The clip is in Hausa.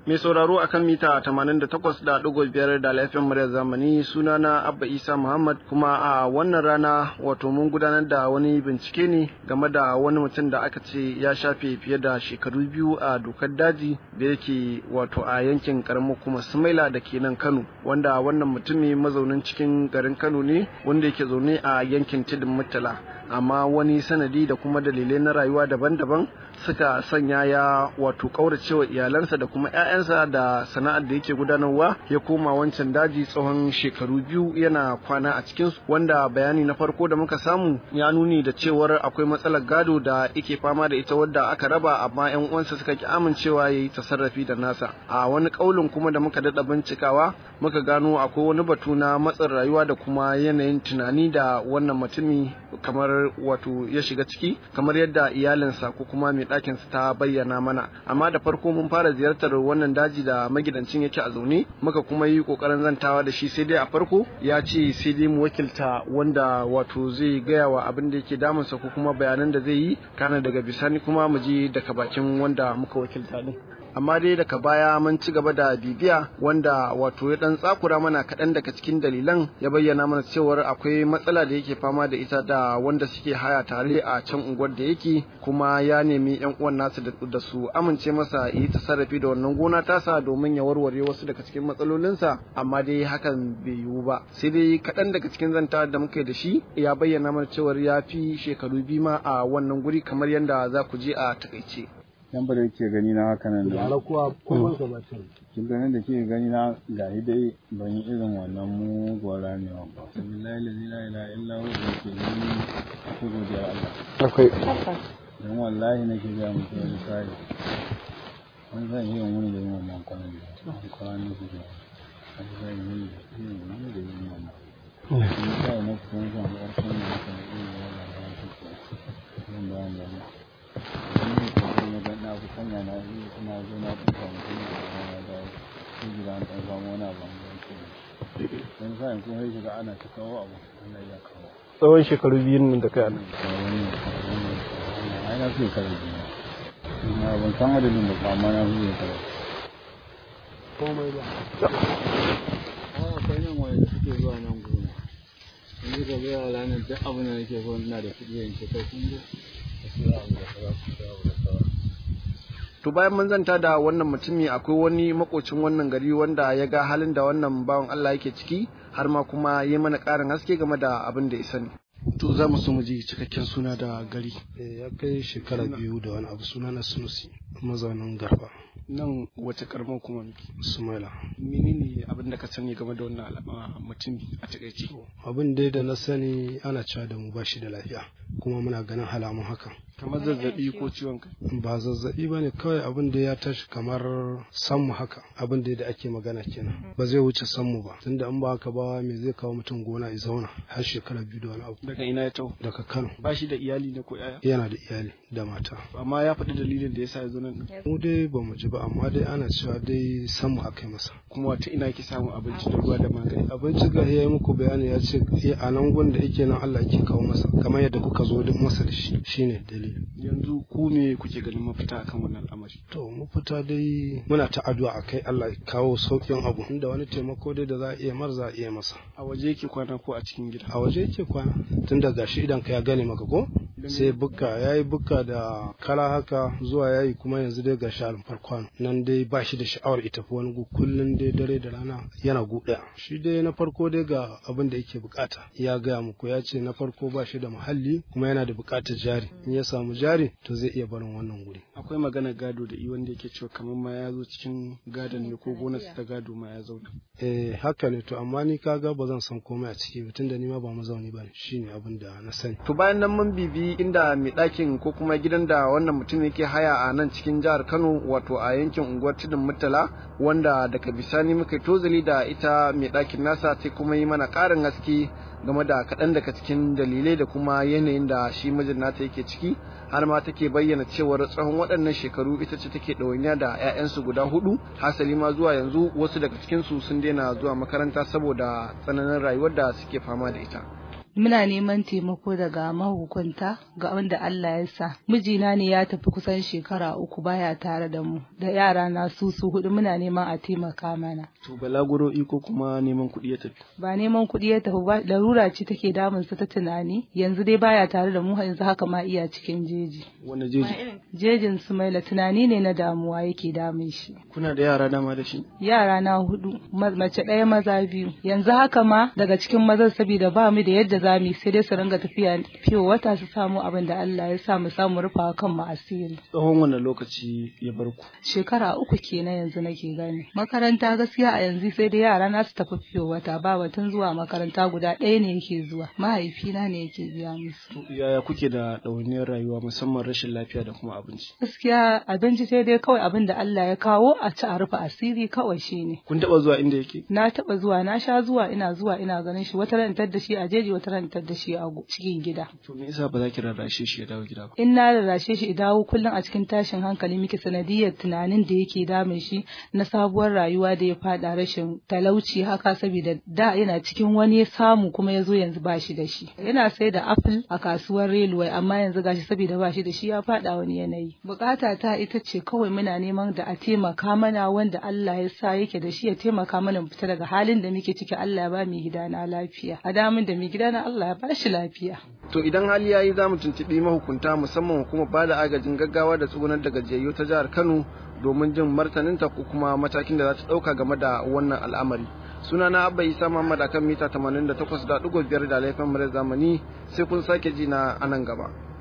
Mai sauraro akan mita 88.5 da laifin muryar zamani sunana Abba Isa Muhammad kuma a wannan rana wato mun gudanar da wani bincike ne game da wani mutum da aka ce ya shafe fiye da shekaru biyu a dokar daji da yake wato a yankin karamar kuma Sumaila da ke nan Kano wanda wannan mutumi mazaunin cikin garin Kano ne wanda yake zaune a yankin Tidin Murtala amma wani sanadi da kuma dalilai na rayuwa daban-daban suka sanya ya wato kauracewa iyalansa da kuma 'ya'yansa da sana'ar da yake gudanarwa ya koma wancan daji tsawon shekaru biyu yana kwana a cikin wanda bayani na farko da muka samu ya nuni da cewar akwai matsalar gado da yake fama da ita wadda aka raba amma 'yan uwansa suka ki amincewa ya yi tasarrafi da nasa a wani kaulin kuma da muka daɗa bincikawa muka gano akwai wani batu na matsin rayuwa da kuma yanayin tunani da wannan mutumi kamar wato ya shiga ciki kamar yadda iyalinsa ko kuma mai ɗakinsa ta bayyana mana amma da farko mun fara ziyartar wannan daji da magidancin yake a zaune muka kuma yi kokarin zantawa da shi sai dai a farko ya ce sai dai mu wakilta wanda wato zai gaya wa abin da yake damunsa ko kuma bayanan da zai yi kana daga bisani kuma mu je daga bakin wanda muka wakilta din amma dai daga baya mun ci gaba da bibiya wanda wato ya dan tsakura mana kaɗan daga cikin dalilan ya bayyana mana cewar akwai matsala da yake fama da ita da wanda suke haya tare a can unguwar da yake kuma ya nemi yan uwan nasu da su amince masa yi tasarrafi da wannan gona tasa domin ya warware wasu daga cikin matsalolinsa amma dai hakan bai yiwu ba sai dai kaɗan daga cikin zanta da muke da shi ya bayyana mana cewar ya fi shekaru biyu ma a wannan guri kamar yadda za ku je a takaice yan da yake gani na haka nan da yara kuwa kuma sa ba ta kin ganin da ke gani na ga dai ban yi irin wannan muguwar ramewa ba billahi la ilaha illa hu da ke gani ko godiya Allah akwai dan wallahi nake ga muku wani sai an zan yi wani da yin wannan kwanan da an kwanan da su an zan yi yin wani da yin wannan in sai na kuma zan ga ƙarshen da kan yi wannan da su zan ba da ni ko na fi sanya na yi ina zo na fi samu kuma da da su gida an samu wani abu an yanke don sa'in kuma sai shiga ana ta kawo abu ana iya kawo tsawon shekaru biyun nan da kai anan ai na fi kare biyu ina ban san adadin da amma na fi kare komai ba a akwai nan wanda suke zuwa nan gona in ji ka zuwa ranar duk abin da nake so ina da kuɗi yanke kai kun zo ka siya abu da kaza ku siya abu da kaza to bayan mun zanta da wannan mutumi akwai wani makocin wannan gari wanda ya ga halin da wannan bawan Allah yake ciki har ma kuma yi mana ƙarin haske game da abin da ya sani to za mu so mu ji cikakken suna da gari ya kai shekara biyu da wani abu suna na sunusi mazaunin garba nan wace karamar kuma miki sumaila menene abin da ka sani game da wannan al'amma mutumi a takaice abin dai da na sani ana cewa da mu ba shi da lafiya kuma muna ganin halamun hakan kamar zazzabi ko ciwon kai ba zazzabi ba ne kawai abin da ya tashi kamar sammu haka abin da da ake magana kenan ba zai wuce sammu ba tunda in ba haka ba me zai kawo mutum gona ya zauna har shekara biyu da wani abu daga ina ya taho daga kano ba shi da iyali ne ko yaya yana da iyali da mata amma ya faɗi dalilin da yasa ya zo nan mu dai ba mu ji ba amma dai ana cewa dai sammu aka yi masa kuma wata ina yake samun abinci da ruwa da magani abinci ga ya yi muku bayani ya ce a nan gun da yake nan Allah yake kawo masa kamar yadda kuka zo masa da shi shine dalili yanzu ku me kuke ganin mafita akan wannan al'amari to mafita dai muna ta addu'a akai Allah ya kawo saukin abu inda wani taimako dai da za a iya mar za a iya masa a waje yake kwana ko a cikin gida a waje yake kwana tunda gashi idan ka ya gane maka ko sai bukka yayi bukka da kara haka zuwa yayi kuma yanzu dai gashi alfar kwano nan dai ba shi da sha'awar ita fi wani gu kullun dai dare da rana yana guɗa shi dai na farko dai ga abin da yake bukata ya gaya muku ya ce na farko ba shi da muhalli kuma yana da bukatar jari in ya samu jari to zai iya barin wannan guri akwai magana gado da i wanda yake cewa kamar ma ya zo cikin gadon ne ko gonarsa ta gado ma ya zauna eh haka ne to amma ni kaga ba zan san komai a ciki tun da ni ma ba mazauni ba shine abin da na sani to bayan nan mun bibi inda mai ɗakin ko kuma gidan da wannan mutum yake haya a nan cikin jihar Kano wato a yankin unguwar Tudun Murtala wanda daga bisani muka tozali da ita mai ɗakin nasa sai kuma yi mana ƙarin haske game da kaɗan daga cikin dalilai da kuma yanayin da shi mijin nata yake ciki har ma take bayyana cewar tsawon waɗannan shekaru ita ce take ɗawainiya da 'ya'yansu guda hudu hasali ma zuwa yanzu wasu daga cikinsu sun daina zuwa makaranta saboda tsananin rayuwar da suke fama da ita muna neman taimako daga mahukunta ga wanda Allah ya sa mijina ne ya tafi kusan shekara uku baya tare da mu da yara na su su hudu muna neman a taimaka mana to balaguro iko kuma neman kuɗi ya tafi ba neman kuɗi ya tafi ba larura ce take damun sa ta tunani yanzu dai baya tare da mu yanzu haka ma iya cikin jeji wani jeji jejin Sumaila tunani ne na damuwa yake damun shi kuna da yara dama da shi yara na hudu mace ɗaya maza biyu yanzu haka ma daga cikin mazan saboda ba mu da yadda za mu sai dai su ringa tafiya fiye wata su samu abin da Allah ya sa mu samu rufa kan mu asiri tsawon wannan lokaci ya bar ku shekara uku kenan yanzu nake gani makaranta gaskiya a yanzu sai dai yara na su tafi fiye wata ba batun zuwa makaranta guda ɗaya ne yake zuwa mahaifina ne yake biya musu yaya kuke da ɗawainiyar rayuwa musamman rashin lafiya da kuma abinci gaskiya abinci sai dai kawai abin da Allah ya kawo a ci a rufe asiri kawai shine kun taɓa zuwa inda yake na taɓa zuwa na sha zuwa ina zuwa ina ganin shi wata rantar da shi a jeji wata rantar da shi a cikin gida to me yasa ba za ki rarrashe shi ya dawo gida ba in na rarrashe shi ya dawo kullum a cikin tashin hankali muke sanadiyar tunanin da yake damun shi na sabuwar rayuwa da ya fada rashin talauci haka saboda da yana cikin wani ya samu kuma ya zo yanzu ba shi da shi yana sai da apple a kasuwar railway amma yanzu gashi saboda ba shi da shi ya fada wani yanayi bukata ta ita ce kawai muna neman da a taimaka mana wanda Allah ya sa yake da shi ya taimaka mana mu fita daga halin da muke ciki Allah ya ba mu gidana lafiya a damin da mu gidana Allah ya ba shi lafiya to idan hali yayi za mu tuntuɓi mahukunta musamman hukumar ba da agajin gaggawa da tsugunar da gajiyayyu ta jihar Kano domin jin martaninta ko kuma matakin da za ta ɗauka game da wannan al'amari sunana abba isa muhammad akan mita 88.5 da laifin mura zamani sai kun sake ji na anan gaba